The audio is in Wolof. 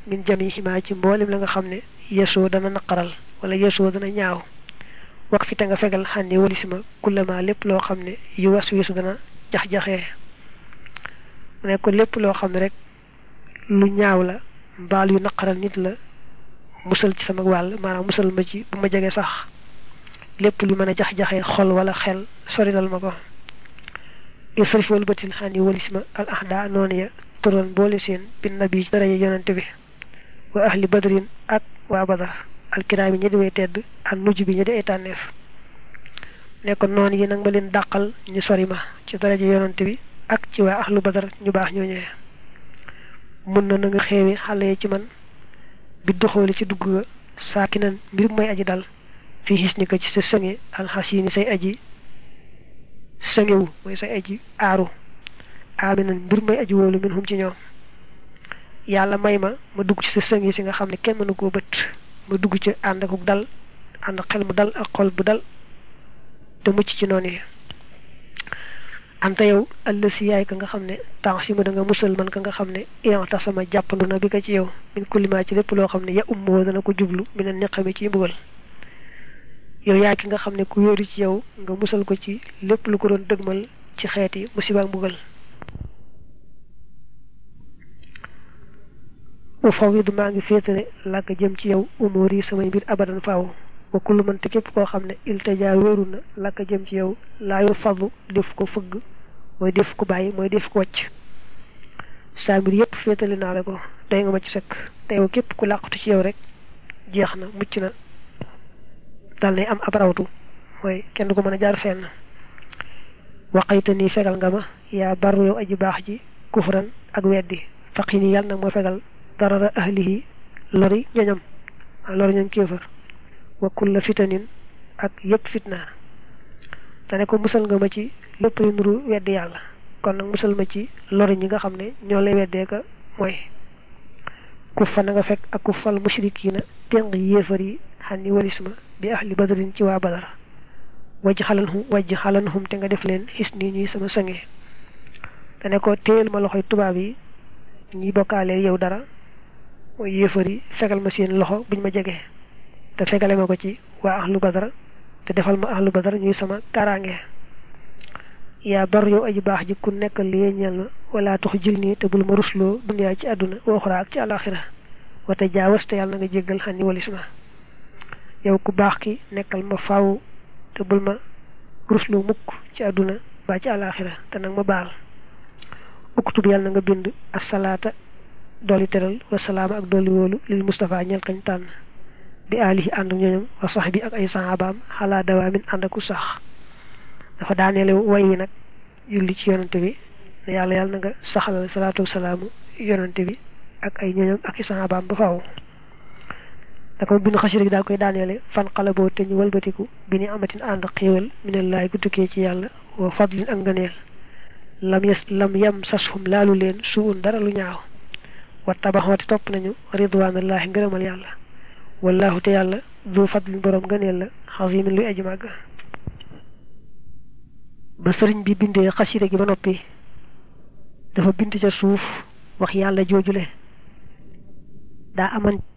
min jamihimaa ci mboolem la nga xam ne yesoo dana naqaral wala yesoo dana ñaaw wax fi te nga fegal xànni walisima kullama lépp loo xam ne yu was wisu dana jax-jaxee mu ne ko lépp loo xam ne rek lu ñaaw la mbaal yu naqaral nit la musal ci sama wàll maanaam musal ma ci bu ma jege sax lépp lu mën a jax-jaxee xol wala xel sorilal ma ko isrif wal batil xànni walisima al ahda noonu ya turoon boole seen bin nabi ci daraja yonante bi wa ahli badrin ak waa badar alkiraami ñi di way tedd ak nujj bi ñi di ay tànneef ne ko noonu yi nag ma leen dàqal ñu sori ma ci daraja yonante bi ak ci waa ahlu badar ñu baax ñooñee mun na na nga xeewi xale yi ci man bi doxooli ci dugg ga saaki nan mbir mooy aji dal fii xis ni ko ci sa sënge alxasini say aji sëngewu mooy say aji aaru aaminan mbir mooy aji wóolu min hum ci ñoom yàlla may ma ma dugg ci sa sënge si nga xam ne kenn mënu koo bët ma dugg ci ànd ak dal ànd xel mu dal ak xol bu dal te mucc ci noonu yi anta yow ëllëg si yaay ka nga xam ne temps si ma da nga musal man ka nga xam ne ian tax sama jàppandu na bi ko ci yow min kullimaa ci lépp loo xam ne ya ummoo dana ko jublu mi ne niqami ci mbugal yow yaay ki nga xam ne ku yóoru ci yow nga musal ko ci lépp lu ko doon dëgmal ci xeeti musiba ak mbugal u fawidu maa ngi féetale làkk jëm ci yow umóor yi samay mbir abadan faaw wa kullu man te képp koo xam ne iltajaa wéeru na làkk jëm ci yow laayu fadlu def ko fëgg mooy def ko bàyyi mooy def ko wàcc saa mbir yépp féetale naa la ko doy nga ma ci sëkk te yow képp ku làqatu ci yow rek jeex na mucc na dal nay am ab rawtu mooy kenn du ko mën a jaar fenn waqayta nii fegal nga ma yaa baru yow aji baax ji kufran ak weddi faqi nii yàlla nag moo fegal darara ahlihi lori ñoñam lori ñoom kéefër wa kulla fitanin ak yépp fitna te ne ko musal nga ma ci lépp lu nuru weddi yàlla kon nag musal ma ci lori ñi nga xam ne ñoo lay weddee ka mooy kuffa na nga fekk ak kuffal mushrikiina téng yéefar yi xan ni walis ma bi ahli badrin ci waa badar wajj xalanhum wajj xalanhum te nga def leen xis nii ñuy sama sange te ne ko téyel ma loxoy tubaab yi ñi bokkaaleel yow dara mooy yéefar yi fegal ma seen loxo buñ ma jege te fegale ma ko ci waa ahlu badar te defal ma ahlu badar ñuy sama kaaraange yaa bar yow aji baax ji ku nekkal li ñeel ma wala tax jil nii te bul ma rusloo duniyaa ci àdduna waxuraa ak ci àlaxira wate jaawas te yàlla na nga jéggal xan ni walis ma yow ku baax ki nekkal ma faaw te bul ma rusloo mukk ci àdduna ba ci àlaxira te nag ma baal uktub yàlla na nga bind asalaata dolli teral wasalaama ak dolli wóolu lil Mustafa ñeel kañ tànn bi alihi ànd ak ñooñam wa sax bi ak ay saxaabaam xalaa dawaamin ànd aku sax dafa daaneele way wi nag julli ci yonante bi ne yàlla yàlla na nga saxalal salaatu wasalaamu yonante bi ak ay ñooñam ak i saxaabaam ba faaw da ko bind xasida gi daal koy daaneele fan xala boo te ñu walbatiku bi ni amatin ànd xéewal minallaay gu tukkee ci yàlla wa fadlin ak ngëneel lam yes lam yam sashum laalu leen suun dara lu ñaaw wa tabaxooti topp nañu ridwaanallaahi ngërëmal yàlla wallahu te yàlla du fadlin boroom ngëneel la xazimin luy aji màgg ba sëriñ bi bindee xasida gi ba noppi dafa bind ca suuf wax yàlla joojule daa aman